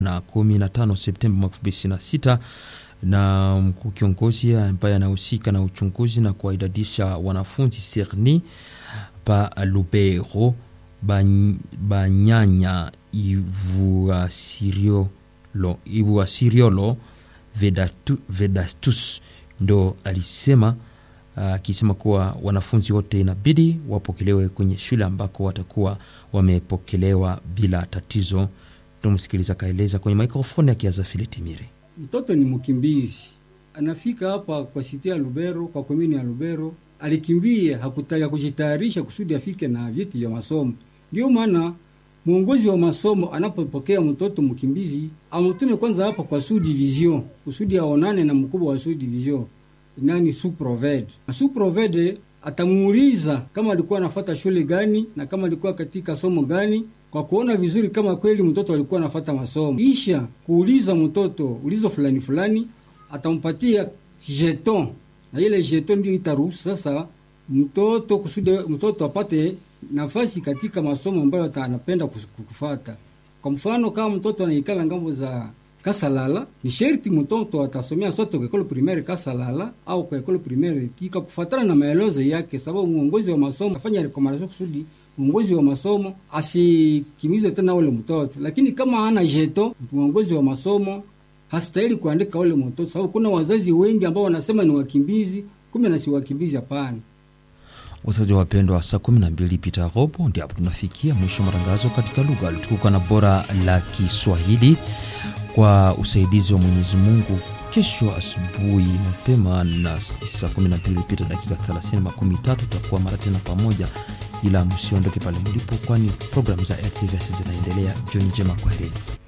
na 15 Septemba mwaka 2026 na mkuu kiongozi ambaye anahusika na uchunguzi na kuwaidadisha wanafunzi Serni pa Lubero Banyanya Ivuasiriolo Ivuasiriolo Vedatu, Vedastus ndo alisema akisema uh, kuwa wanafunzi wote inabidi wapokelewe kwenye shule ambako watakuwa wamepokelewa bila tatizo. Tumsikiliza akaeleza kwenye mikrofoni ya Kiazafili Timiri. Mtoto ni mkimbizi, anafika hapa kwa siti ya Lubero, kwa komini ya Lubero, alikimbia hakutaka kujitayarisha kusudi afike na vyeti vya masomo. Ndio maana mwongozi wa masomo anapopokea mtoto mkimbizi amtume kwanza hapa kwa sous division kusudi aonane na mkubwa wa sous division nani suproved na suproved atamuuliza kama alikuwa anafata shule gani na kama alikuwa katika somo gani, kwa kuona vizuri kama kweli mtoto alikuwa anafata masomo. Kisha kuuliza mtoto ulizo fulani fulani, atampatia jeton na ile jeton ndio itaruhusu sasa mtoto kusudi mtoto apate nafasi katika masomo ambayo anapenda kufata. Kwa mfano kama mtoto anaikala ngambo za Kasalala ni sherti mtoto atasomea sote kwa ekolo primaire Kasalala au kwa ekolo primaire Tika kufuatana na maelezo yake, sababu mwongozi wa masomo afanya rekomandasyon kusudi mwongozi wa masomo asikimize tena ule mtoto. Lakini kama hana jeto, mwongozi wa masomo hastahili kuandika ule mtoto, sababu kuna wazazi wengi ambao wanasema ni wakimbizi, kumbe na si wakimbizi. Hapana. Wasikilizaji wapendwa, saa kumi na mbili pita robo ndio hapo tunafikia mwisho matangazo katika lugha lutukuka na bora la Kiswahili kwa usaidizi wa Mwenyezi Mungu. Kesho asubuhi mapema na saa 12 pita dakika 30 makumi tatu tutakuwa mara tena pamoja, ila msiondoke pale mlipo, kwani programu za RTVS zinaendelea. Jioni njema, kwaherini.